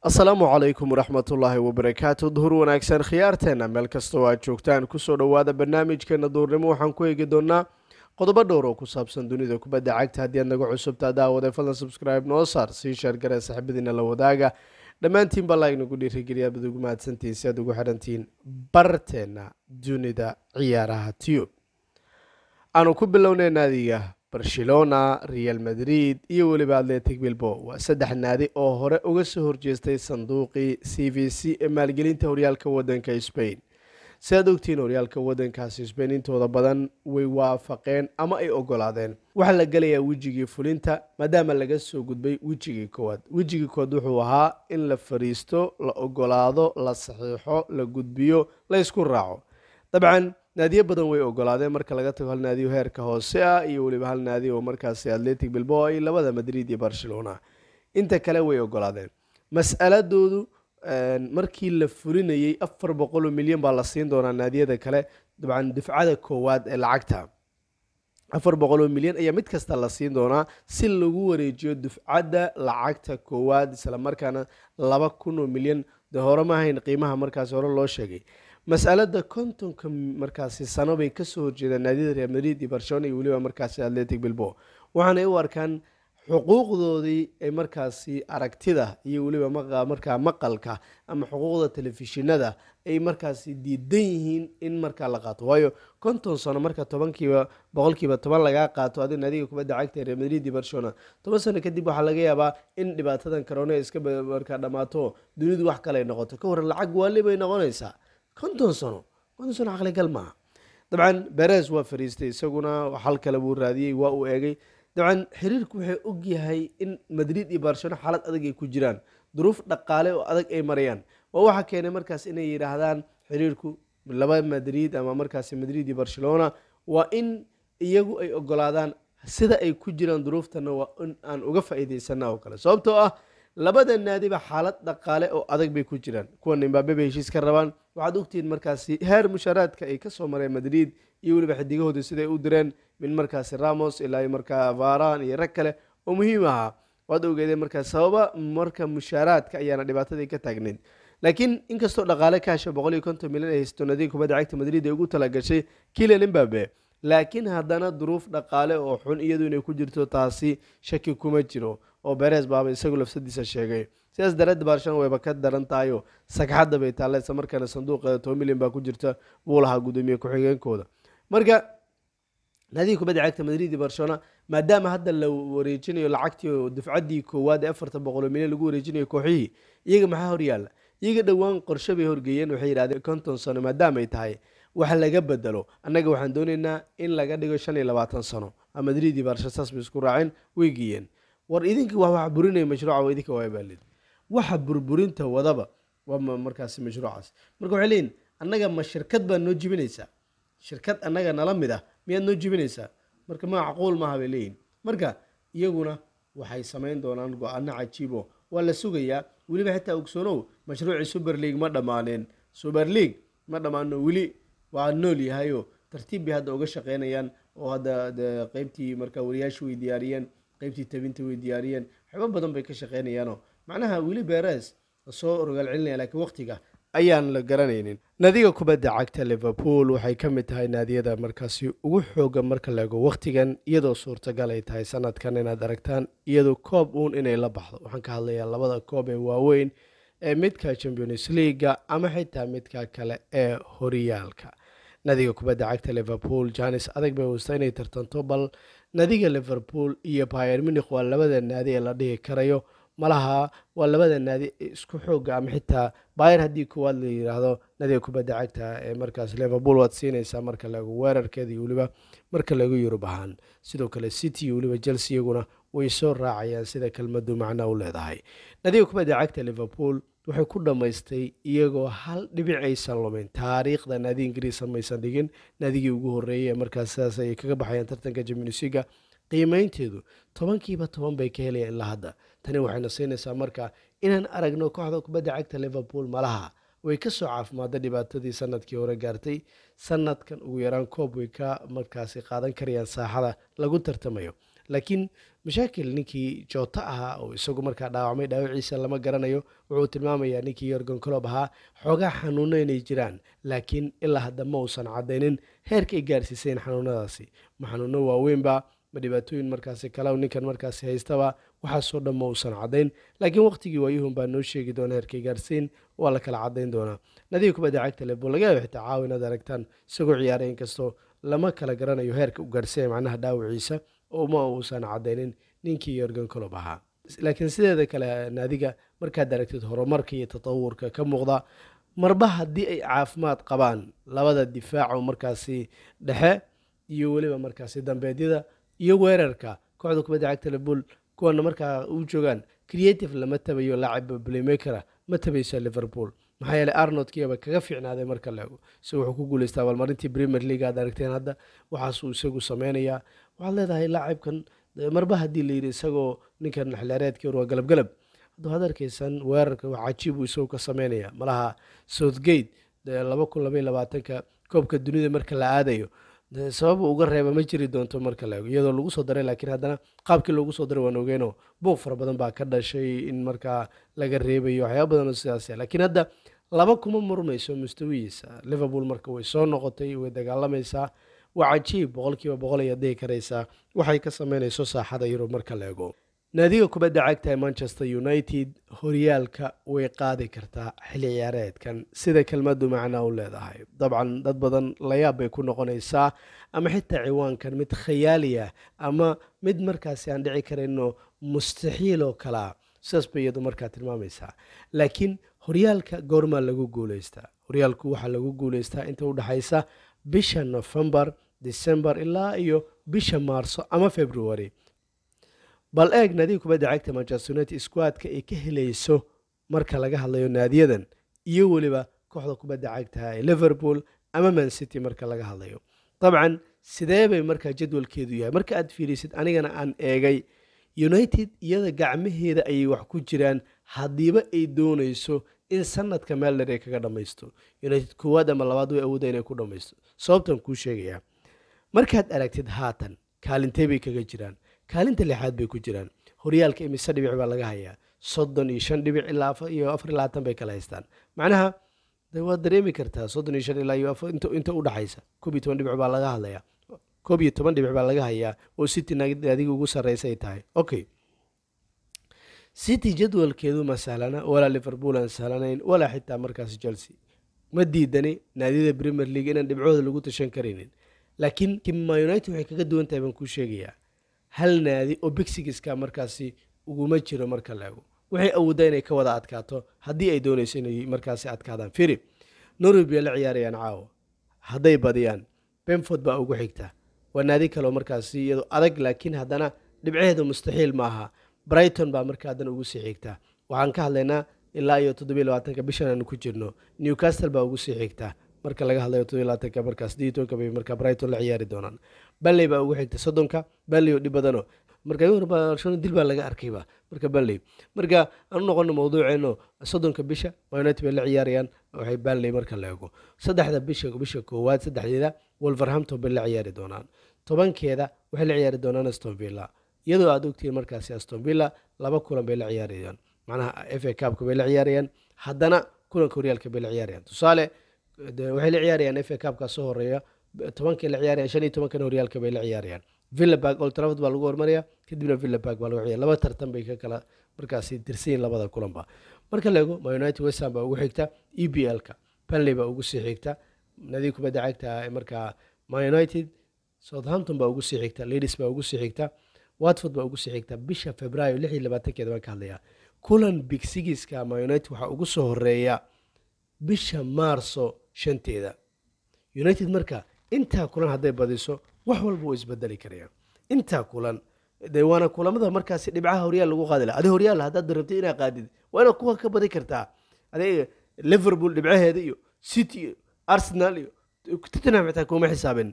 asalaamu calaykum waraxmatullaahi wabarakaatu duhur wanaagsan khiyaarteena meel kastoo aad joogtaan kusoo dhowaada barnaamijkeena duhurnimo waxaan ku eegi doonaa qodobo dhowr oo ku saabsan dunida kubadda cagta haddii aad naga cusubtaa daawade fadlan subscribe noo saar sii sheergare saxibadiina la wadaaga dhammaantiin baa laagnagu dhiirigeliya bad ugu mahadsantihiin si aad ugu xidhantihiin barteena dunida ciyaaraha tiyub aanu ku bilownay naadiga barcelona real madrid iyo weliba atletic bilbo waa saddex naadi oo hore uga soo horjeestay sanduuqii c v c ee maalgelinta horyaalka wadanka spain si aad ogtihiin horyaalka wadankaasi spain intooda badan way waafaqeen ama ay ogolaadeen waxaa la gelayaa wejigii fulinta maadaama laga soo gudbay wejigii koowaad wejigii koowaad wuxuu ahaa in la fariisto la ogolaado la saxiixo la gudbiyo la ysku raaco dabcan naadiyo badan way ogolaadeen marka laga tago hal naadiyo heerka hoose ah iyo weliba hal naadi oo markaasi atletic bilbo ay labada madrid iyo barcelona inta kale way ogolaadeen mas'aladoodu markii la fulinayay afar boqoloo milyan baa la siin doonaa naadiyada kale dabcan dufcada koowaad ee lacagta afar boqoloo milyan ayaa mid kasta la siin doonaa si lagu wareejiyo dufcadda lacagta koowaad isla markaana laba kun oo milyan de hore ma ahayn qiimaha markaasi hore loo sheegay masalada kontonka markaasi sano bay kasoo horjeedaan naadiyada real madrid iyo barcelona iyo weliba markaasi atletic bilbo waxaanay u arkaan xuquuqdoodii ay markaasi aragtida iyo weliba markaa maqalka ama xuquuqda telefishinada ay markaasi diidan yihiin in markaa la qaato waayo konton sano marka tobankiiba boqolkiiba toban lagaa qaato adi naadiga kubadda cagta real madrid iyo barcelona toban sano kadib waxaa laga yaabaa in dhibaatadan corona iska markaa dhammaato dunidu wax kale ay noqoto ka waran lacag waali bay noqonaysaa konton sano konton sano caqligal maaha dabcan beres waa fariistay isaguna xal kale buu raadiyey waa uu eegay dabcan xiriirku waxay ogyahay in madrid iyo barcelona xaalad adag ay ku jiraan duruuf dhaqaale oo adag ay marayaan waa waxaa keenay markaas inay yidhaahdaan xiriirku laba madrid ama markaasi madrid iyo barcelona waa in iyagu ay ogolaadaan sida ay ku jiraan duruuftana waa in aan uga faa'iidaysana oo kale sababtoo ah labada naadiba xaalad dhaqaale oo adag bay ku jiraan kuwan imbabe bay heshiis ka rabaan waxaad ogtihiin markaasi heer mushaaraadka ay kasoo mareen madrid iyo weliba xidigahooda siday u direen min markaasi ramos ilaa markaa varan iyo rag kale oo muhiim ahaa waad ogeedeen markaa sababa marka mushaaraadka ayaana dhibaatadii ka taagneyd laakiin inkastoo dhaqaale kaasha boqol iyo konton milyan ay haysto naadiga kubadda cagta madrid ay ugu talagashay kilian imbabe laakiin haddana duruuf dhaqaale oo xun iyadu inay ku jirto taasi shaki kuma jiro oo beres baaba isagu lafsadiisa sheegay sidaas daraadeed barcelona wayba ka daran tahayo sagxadda bay taalla isla markaana sanduuqeeda toban milyan baa ku jirta buu lahaa guddoomiye ku-xigeenkooda marka naadiga kubadda cagta madrid iyo barcelona maadaama hadda la wareejinayo lacagtii oo dufcaddii koowaad ee afartan boqoloo milyan lagu wareejinayo kooxihii iyaga maxaa horyaalla iyaga dhowaan qorshe bay horgeeyeen waxay yidhahdeen konton sano maadaama ay tahay wax laga bedelo annaga waxaan doonaynaa in laga dhigo shan iyo labaatan sano madrid iyo barcelona saas bay isku raaceen way geeyeen war idinka wax wax burinaya mashruuca waa idinka waa baalid waxa burburinta wadaba waa markaasi mashruucaas marka waxay leeyihin annaga ma shirkad baa noo jibinaysaa shirkad annaga nala mid ah miyaad noo jibinaysaa marka macquul maaha bay leeyihin marka iyaguna waxay samayn doonaan go-aano cajiibo waa la sugayaa weliba xitaa ogsoonow mashruucii super league ma dhammaaneen super league ma dhammaano weli waa nool yahayo tartiib bay hadda uga shaqeynayaan oo hadda qeybtii marka wariyaashu way diyaariyeen qeybtii tabinta way diyaariyeen waxyaaba badan bay ka shaqeynayaano macnaha weli beres soo rogaal celinaya laakiin waqtiga ayaan la garanaynin naadiga kubadda cagta liverpool waxay ka mid tahay naadiyada markaasi ugu xooga marka la ego waqtigan iyadoo suurtagal ay tahay sanadkan inaad aragtaan iyadoo koob uun inay la baxdo waxaan ka hadlayaa labada koob ee waaweyn ee midka champions leaga ama xitaa midka kale ee horyaalka nadiga kubadda cagta liverpool janis adag bay wasta inay tartanto bal nadiga liverpool iyo bayer munikh waa labada naadi ee la dhihi karayo malaha waa labada naadi isku xooga ama xitaa bayer haddii koowaad la yidhaahdo nadiga kubadda cagta ee markaas liverpool waad siinaysaa marka lagu weerarkeeda iyo weliba marka lagu yurub ahaan sidoo kale city iyo weliba chelsea iyaguna way soo raacayaan sida kelmadu macna u leedahay nadiga kubadda cagta liverpool waxay ku dhammaystay iyagoo hal dhibic aysan lumin taariikhda naadi ingiriisa maysan dhigin naadigii ugu horreeyay ee markaas sidaas ay kaga baxayaan tartanka jamionisiga qiimeynteedu tobankiiba toban bay ka helayaan ilaa hadda tani waxayna siinaysaa marka inaan aragno kooxda kubadda cagta liverpool malaha way kasoo caafimaada dhibaatadii sanadkii hore gaartay sanadkan ugu yaraan koob way ka markaasi qaadan karayaan saaxada lagu tartamayo laakiin mashaakil ninkii joota ahaa oo isagu markaa dhaawacmay dhaawaciisa lama garanayo wuxuu tilmaamayaa ninkii yorgon colob ahaa xoogaa xanuuno inay jiraan laakiin ilaa hadda ma uusan caddaynin heerka ay gaarsiiseen xanuunadaasi ma xanuuno waaweynba ma dhibaatooyin markaasi kale ninkan markaasi haystaba waxaasoo dhan ma uusan caddayn laakiin waqtigii waayuhun baa noo sheegi doona heerkay gaarsiin waa la kala caddayn doonaa nadiga kubadda cagta lebo laga yaaba xitaa caawa inaad aragtaan isagoo ciyaaray inkastoo lama kala garanayo heerka u gaarsiinaya macnaha dhaawaciisa oo ma uusan caddaynin ninkii yorgan colob ahaa laakiin sideeda kale naadiga markaad aragtid horumarka iyo tatawurka ka muuqda marba haddii ay caafimaad qabaan labada difaaco markaasi dhexe iyo weliba markaasi dambeedyada iyo weerarka kooxda kubadda cagta liverpool kuwana markaa u joogaan creative lama tabayo laacib playmakera ma tabayso liverpool maxaa yeeley arnold kiyaba kaga fiicnaaday marka la ego isagu wuxuu ku guuleystaa abaalmarintii premier league aad aragteen hadda waxaasuu isagu sameynayaa waxaad leedahay laacibkan marba haddii la yidhi isagoo ninkan xilaareedkii waa galabgalab hadda waxaad arkaysan weerarka wax cajiib uu isagu ka sameynaya malaha southgate laba kun labaiy labaatanka koobka dunida marka la aadayo sabab uga reeba ma jiri doonto marka la ego iyadoo lagu soo daray laakiin haddana qaabkii loogu soo daray waan ogeyno buuq fara badan baa ka dhashay in markaa laga reebayo waxyaaba badan oo sidaas laakiin hadda laba kuma murmayso mustawihiisa liverpool marka way soo noqotay way dagaalamaysaa waa cajiib boqolkiiba boqol ay adhihi karaysaa waxay ka sameynayso saaxada yurub marka la ego naadiga kubadda cagta ee manchester united horyaalka way qaadi kartaa xilli ciyaareedkan sida kelmadu macnaa u leedahay dabcan dad badan layaab bay ku noqonaysaa ama xitaa ciwaankan mid khayaali ah ama mid markaasi aan dhici karayno mustaxiil oo kalea sidaas bay iyadu markaa tilmaamaysaa laakiin horyaalka goormaa lagu guuleystaa horyaalku waxaa lagu guuleystaa inta u dhexaysa bisha nofembar december ilaa iyo bisha maarso ama february bal eeg naadiga kubadda cagta manchester united squadka ay ka helayso marka laga hadlayo naadiyadan iyo weliba kooxda kubadda cagta ee liverpool ama man city marka laga hadlayo dabcan sidee bay markaa jadwalkeedu yahay marka aad fiirisid anigana aan eegay united iyada gacmaheeda ayay wax ku jiraan haddiiba ay doonayso in sanadka meeldher ay kaga dhammaysto united koowaad ama labaad way awooda inay ku dhammaysto sababtan kuu sheegayaa markaad aragtid haatan kaalintee bay kaga jiraan kaalinta lixaad bay ku jiraan horyaalka imise dhibic baa laga hayaa soddon iyo shan dhibic ilaa iyo afar iyo labaatan bay kala haystaan macnaha de waad dareemi kartaa soddon iyo shan ilaa iyo inta u dhaxaysa koob iyo toban dhibic baa laga hadlayaa koob iyo toban dhibic baa laga hayaa oo city adiga ugu sarreysa ay tahay okay city jadwalkeedu ma sahlana walaa liverpool aan sahlanayn walaa xitaa markaas chelsea ma diidani naadiyada premier league inaan dhibcooda lagu tashan karaynin laakiin ma united waxay kaga duwan tahay baan kuu sheegayaa hal naadi oo bixigiska markaasi uguma jiro marka laego waxay awoodaa inay ka wada adkaato haddii ay doonayso inay markaasi adkaadaan firi norway bay la ciyaarayaan caawo hadday badiyaan benford baa ugu xigta waa naadi kaleo markaasi iyadoo adag laakiin haddana dhibcaheeda mustaxiil ma aha brighton baa marka haddana ugu sii xigta waxaan ka hadlaynaa ilaa iyo toddobiy labaatanka bishan aanu ku jirno newcastle baa ugu sii xigta marka laga hadlayo toddobiy labaatanka markaas sidii tobanka bay marka brighton la ciyaari doonaan balley baa ugu xigta soddonka balley oo dhib badano marka barcelona dil baa laga arkayba marka balley marka aan u noqono mawduuceeno soddonka bisha united bay la ciyaarayaan waxay balley marka la eego saddexda bisha bisha koowaad saddexdeeda wolverhampton bay la ciyaari doonaan tobankeeda waxay la ciyaari doonaan aston villa iyadoo aad ogtihiin markaasi aston villa laba kulan bay la ciyaarayaan macnaha f a cabka bay la ciyaarayaan haddana kulanka horyaalka bay la ciyaarayaan tusaale waxay la ciyaarayaan f a cabka soo horeeya tobankay la ciyaarayaan shan iyo tobankana horyaalka bay la ciyaarayaan villaburg old trafford baa lagu hormaraya kadibna villaburg baa lagu ciyaar laba tartan bay ka kala markaasi tirsanyiin labada kulanba marka la eego ma united westham baa ugu xigta e b l-ka banley baa ugu sii xigta nadiig kubadda cagta markaa ma united southampton baa ugu sii xigta ladies baa ugu sii xigta watford baa ugu sii xigta bisha februaayo lix iyo labaatankeeda baan ka hadlayaa kulan big sigiska ma united waxaa ugu soo horeeya bisha maarso shanteeda united marka intaa kulan hadday badiso wax walba way isbedeli karayaan intaa kulan de waana kulamada markaasi dhibcaha horyaal lagu qaadi laha adi horyaal haddaad rabtay inaa qaadid waa inaad kuwa ka badi kartaa adiga liverpool dhibcaheeda iyo city iyo arsenal iyo tottenham xitaa kuma xisaabin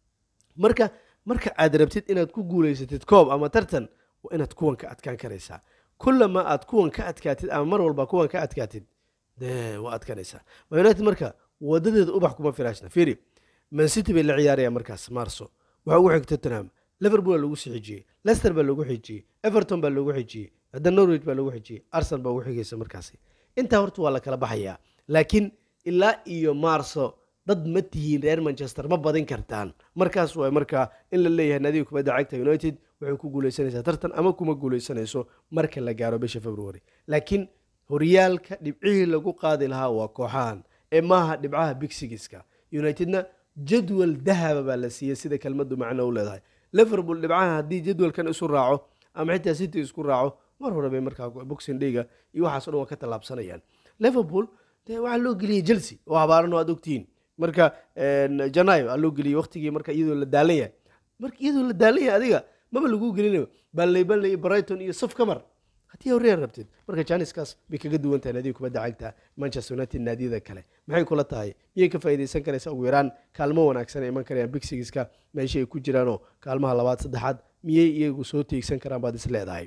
marka marka aad rabtid inaad ku guuleysatid koob ama tartan waa inaad kuwan ka adkaan karaysaa kullama aad kuwan ka adkaatid ama mar walba kuwan ka adkaatid de waa adkanaysaa ma united marka wadadeeda ubax kuma firaashna firi mancity bay la ciyaarayaan markaas marso waxaa ugu xig tottenham liverpool baa lagu sii xijiyey leicester baa lagu xijiyey everton baa lagu xijiyey hadda norwich baa lagu xijiyey arsenal baa ugu xigaysa markaasi intaa horta waa la kala baxayaa laakiin ilaa iyo maarso dad ma tihiin reer manchester ma badin kartaan markaas waa markaa in la leeyahay naadiga kubadda cagta united waxay ku guuleysanaysaa tartan ama kuma guuleysanayso marka la gaaro bisha february laakiin horyaalka dhibcihii lagu qaadi lahaa waa kooxahan ee maaha dhibcaha big sigiska unitedna jadwal dahaba baa la siiyey sida kelmadu macno u leedahay liverpool dhibcaha haddii jadwalkan isu raaco ama xitaa city isku raaco mar hore bay markaa boxing dhiga iyo waxaaso dhan waa ka tallaabsanayaan liverpool dee waxaa loo geliyey chelsea oo habaaran oo aad ogtihiin marka janayo aa loo geliyey waqtigii marka iyadoo la daalan yahay marka iyadoo la daalan yahay adiga maba lagu gelinayo banley banley brighton iyo saf ka mar haddii horreer rabtid marka janiskaas bay kaga duwan tahay naadiga kubadda cagta manchester united naadiyada kale maxay kula tahay miyay ka faa'iidaysan karaysa ugu yaraan kaalmo wanaagsan ay iman karayaan bigsigiska meesha ay ku jiraanoo kaalmaha labaad saddexaad miyay iyagu soo tiigsan karaan baad is leedahay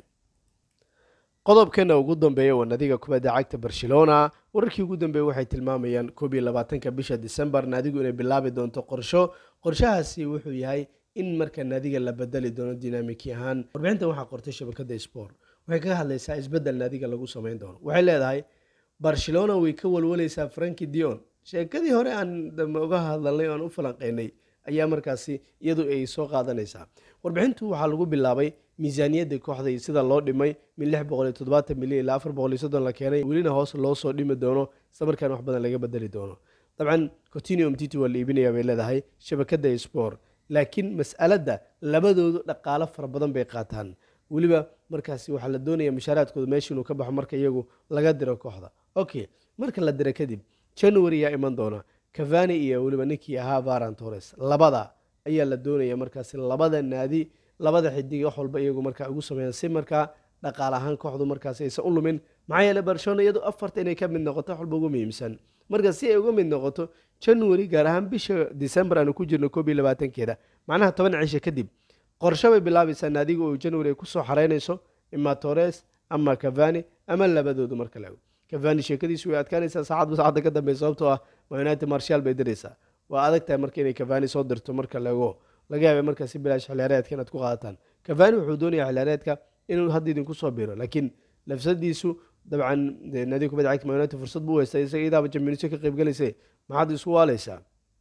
qodobkana ugu dambeeya waa naadiga kubadda cagta barcelona wararkii ugu dambeeya waxay tilmaamayaan koob iyo labaatanka bisha december naadigu inay bilaabi doonto qorsho qorshahaasi wuxuu yahay in marka naadiga la bedeli doono dinamiki ahaan warbixintan waxaa qortay shabakada sport waxay kaga hadlaysaa isbedel naadiga lagu samayn doono waxay leedahay barcelona way ka walwalaysaa franki dion sheekadii hore aan uga hadalnay o aan u falanqeynay ayaa markaasi iyadu ay soo qaadanaysaa warbixintu waxaa lagu bilaabay miisaaniyadda kooxda iyo sida loo dhimay min lix boqol iyo toddobaatan milyan ilaa afar boqol iyo soddon la keenay welina hoos loo soo dhimi doono isla markaan wax badan laga bedeli doono dabcan continuum titi waa la iibinayaa bay leedahay shabakadda sport laakiin mas'aladda labadoodu dhaqaalo fara badan bay qaataan weliba markaasi waxaa la doonaya mushaaraadkooda meesha inuu ka baxo marka iyagu laga diro kooxda okay marka la diro kadib january yaa iman doona cavani iyo weliba ninkii ahaa varan torres labada ayaa la doonaya markaasi labada naadi labada xidig wax walba iyagu markaa ugu sameeyaan si markaa dhaqaal ahaan kooxdu markaasi aysan u lumin maxaa yeele barcelona iyadu afarta inay ka mid noqoto wax walba ugu muhiimsan marka si ay uga mid noqoto january gaar ahaan bisha december aanu ku jirno koob iyo labaatankeeda macnaha toban cisho kadib qorshe bay bilaabaysaa naadiga oo january ay kusoo xareynayso ima torres ama cavani ama labadoodu marka la ego cavani sheekadiisu way adkaanaysaa saacadba saacadda ka dambey sababtoo ah ma united marshal bay diraysaa waa adag tahay marka inay cavani soo dirto marka la ego laga yaabay markaa si bilaash xiliyaareedka inaad ku qaadataan cavani wuxuu doonayaa xiliyaareedka inuu hadda idinku soo biro laakiin lafsadiisu dabcan naadiga kubadda cagta ma united fursad buu haystay isaga idaaba champions ka qayb galaysa maxaad isku waaleysaa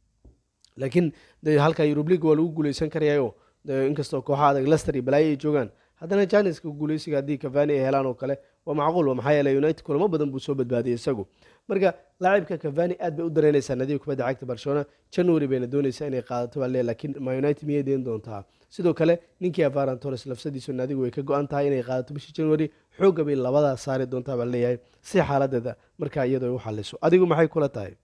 laakiin halka Europe League waa lagu guuleysan karayayo inkastoo kooxaha adag Leicester iyo balaayo ay joogaan haddana Janiska guuleysiga haddii Cavani ay helaan oo kale waa macquul waa maxaa yeelay United kulamo badan buu soo badbaadiyay isagu marka laacibka Cavani aad bay u dareynaysaa nadiga kubadda cagta Barcelona January bayna doonaysaa inay qaadato baa leeyahay laakiin Ma United miyay deen doontaa sidoo kale ninkii Ferran Torres lafsadiisu nadigu way ka go-an tahay inay qaadato bishii January xoogga bay labadaa saari doontaa baa leeyahay si xaaladeeda markaa iyadoo ay u xaliso adigu maxay kula tahay